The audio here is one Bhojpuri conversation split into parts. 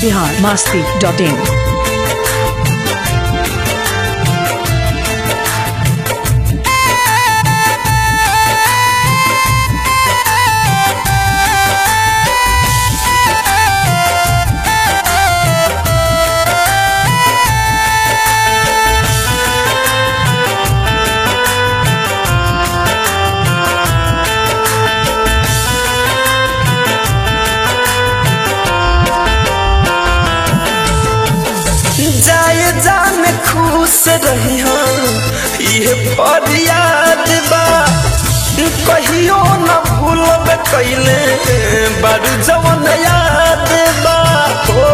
बिहार मास्ती डॉट इन जाए जान खुश रही ये फरियाद बा कहियो न भूलब कैले बड़ जवन याद बा हो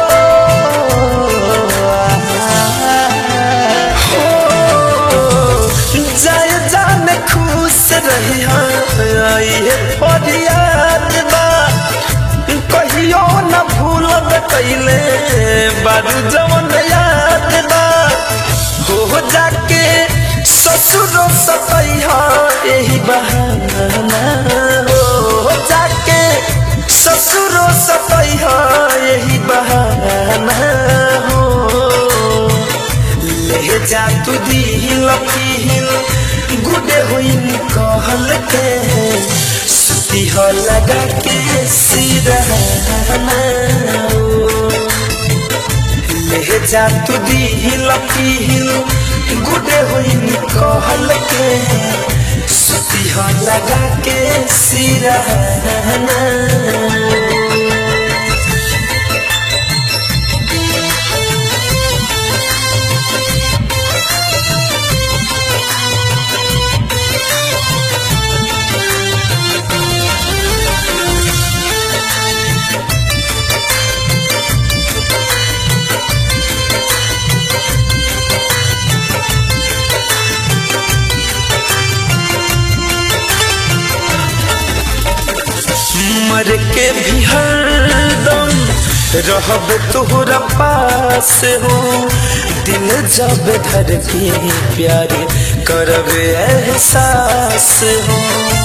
हो, जाए जान खुश रही ये फरियाद बा कहियो न भूलब कैले बारू जवन याद बा हो जाके ससुरो सतैहा यही बहाना हो जाके ससुरो सतैहा यही बहाना हो ले जा तू दिल पील गुडे होइन कहल के सुती हो लगा के सिरहाना ले जा तू दिल पील गुडे होइन कहल के सुती हो लगा के सिरहाना मर के भी हरदम रहब तोहरा पास हो दिल जब धर के प्यार करब एहसास हो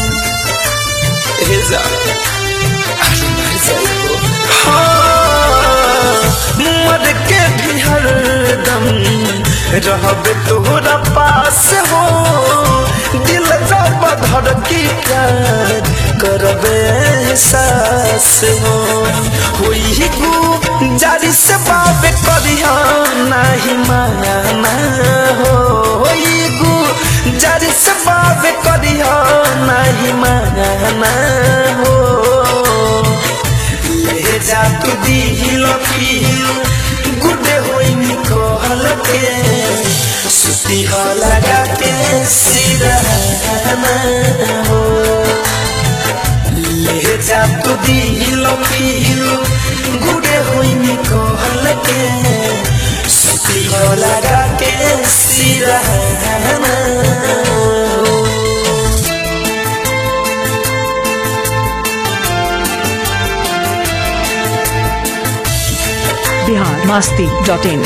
ए जा, अरे मर जाइबो। हाँ, मर के भी हरदम रहब तोहरा पास हो दिल जब धर के प्यार करब एहसास हो होई गु जारी से बाबे करिया नहीं माना हो होई गु जारी से बाबे करिया नहीं माना हो ले जा तू दिल पील गुडे होई निकल के सुती हो लगा के सिरहाना हो ले जा तू दिल पील गुडे होई निकल के सुती हो लगा के सिरहाना हो बिहार मास्ती डॉट इन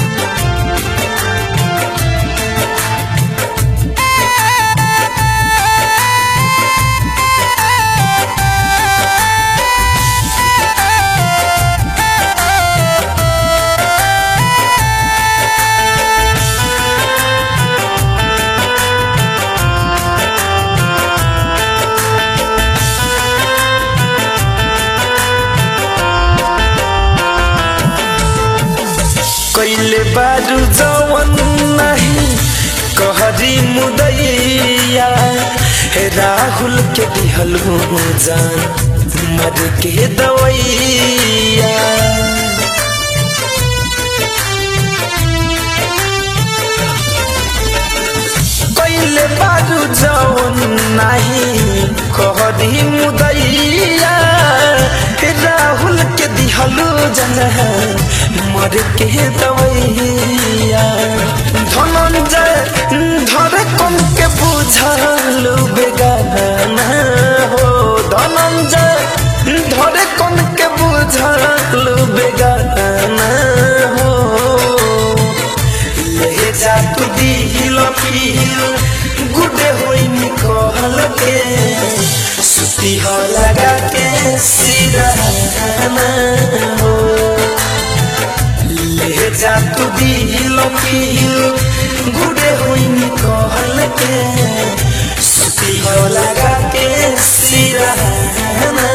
कैले बारू जवन नहीं कहरी मुदैया हे राहुल के दिहल जान मर के दवैया कैले बारू जवन नहीं कहरी मुदैया हे राहुल के दिहलू जन मर के दवैया धनंजय धर कम के बुझलू बेगाना हो धनंजय धर कम के बुझलू बेगाना हो ले जा तू दिल पील गुडे होई निकल के सुती हो लगा के सिरहाना हो ले जा तू दिल पील गुडे होइनी कहल के सुती हो लगा के सिरहाना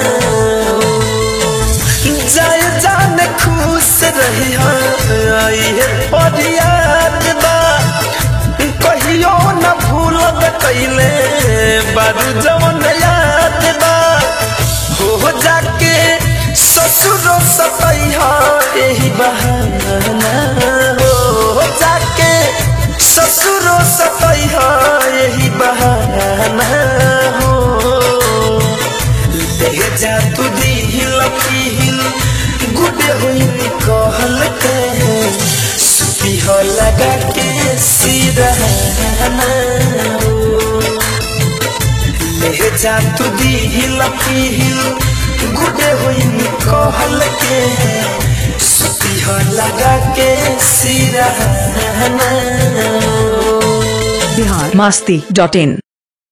जय जान खुश रही आई है फरियाद बा कहियो न भूलब कैले बारू जवन याद बा हो जाके ससुरो सतैहा यही बहाना हो जाके ससुरो सतैहा यही बहाना हो ले जा तू दिल पील गुडे हुई कहल के सुती हो लगा के सिरहाना ले जा तू दिल पील गुडे हुई कहल के सुती हो लगा के सिरहाना बिहार मस्ती डॉट इन